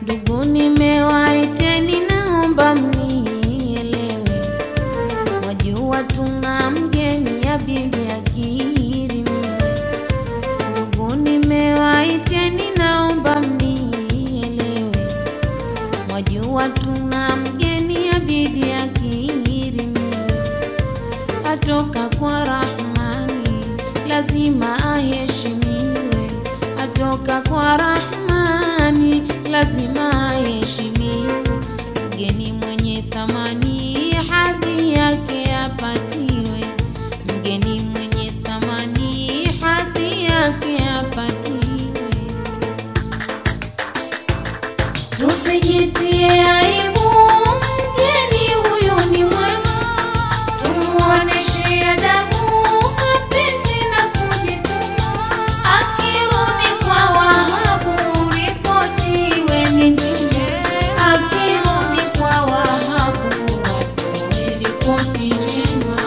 Ndugu, nimewaiteni, naomba mnielewe. Wajua tuna mgeni abidi akirimiwe. Ndugu, nimewaiteni, naomba mnielewe. Wajua tuna mgeni abidi akirimiwe. Atoka kwa Rahmani, lazima aheshimiwe. Atoka kwa Rahmani, lazima aheshimiwe. Mgeni mwenye thamani, hadhi yake apatiwe. Mgeni mwenye thamani, hadhi yake apatiwe. Tusijitie aibu, mgeni huyu ni mwema, tumuoneshe adabu, mapenzi na kujituma. Akirudi kwa Wahabu, ripoti iwe ni njema. Akirudi kwa Wahabu, watoe ripoti njema.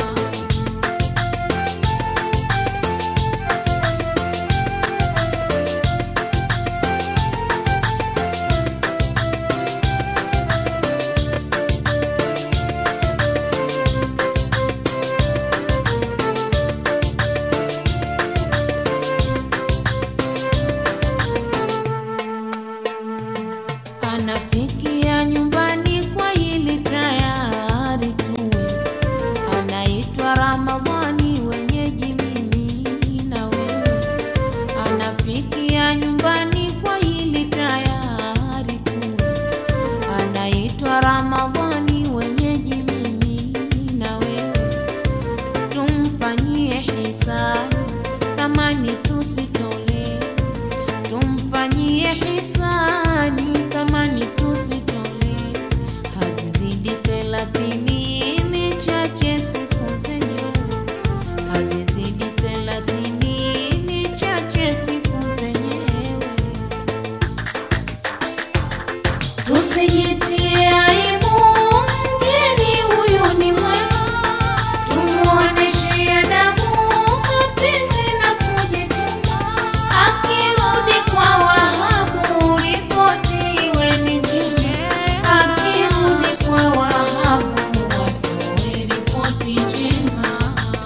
Anafikia nyumbani kwa hili tayari tuwe, anaitwa Ramadhani, wenyeji mimi na wewe. Anafikia nyumbani kwa hili tayari tuwe, anaitwa Ramadhani, wenyeji mimi na wewe. Tumfanyie hisani, thamani tusitolee tumfanyie hisani thamani tusitolee, hazizidi thelathini, ni chache siku zenyewe, hazizidi thelathini, ni chache siku zenyewe. Tusijitie aibu, mgeni huyu ni mwema, tumuoneshe adabu, mapenzi na kujituma. Akirudi kwa Wahabu, ripoti iwe ni njema. Akirudi kwa Wahabu, watoe ripoti njema.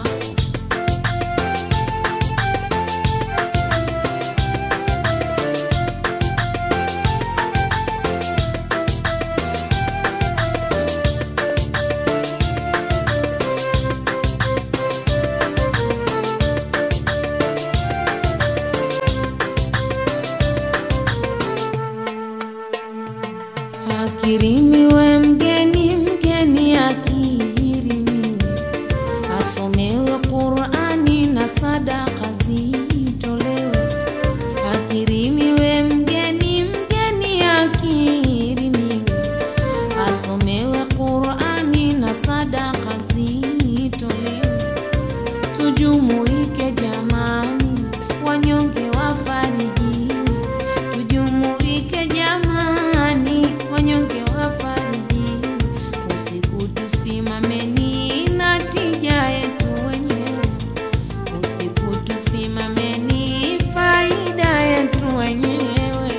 Akirimiwe mgeni, mgeni akirimiwe, asomewe Qur'ani na sadaka zitolewe. Akirimiwe mgeni, mgeni akirimiwe, asomewe Qur'ani na sadaka zitolewe. Tujumuike jamani, wanyonge wafarijiwe. Tujumuike jamani, wanyonge wafarijiwe. Usiku tusimameni na tija yetu wenyewe. Usiku tusimameni faida yetu wenyewe.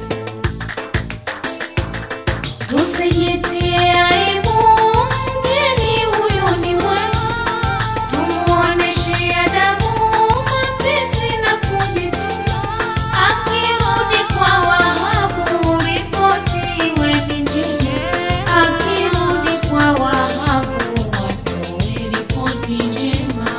Tusijitie aibu, mgeni huyu ni mwema, tumuoneshe adabu, mapenzi na kujituma. Akirudi kwa Wahabu, ripoti iwe ni njema. Akirudi kwa Wahabu, watoe ripoti njema.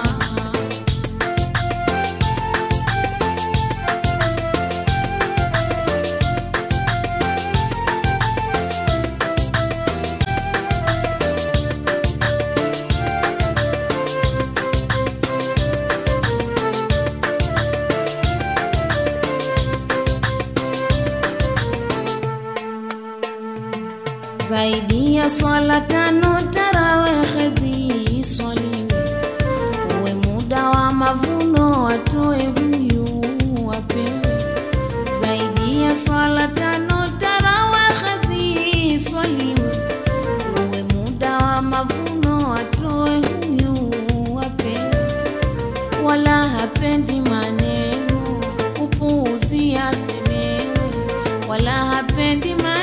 zaidi ya swala tano tarawehe ziswaliwe, uwe muda wa mavuno watoe huyu wapewe. Zaidi ya swala tano tarawehe ziswaliwe, uwe muda wa mavuno watoe huyu wapewe. Wala hapendi maneno upuuzi asemewe, wala hapendi hapendi ma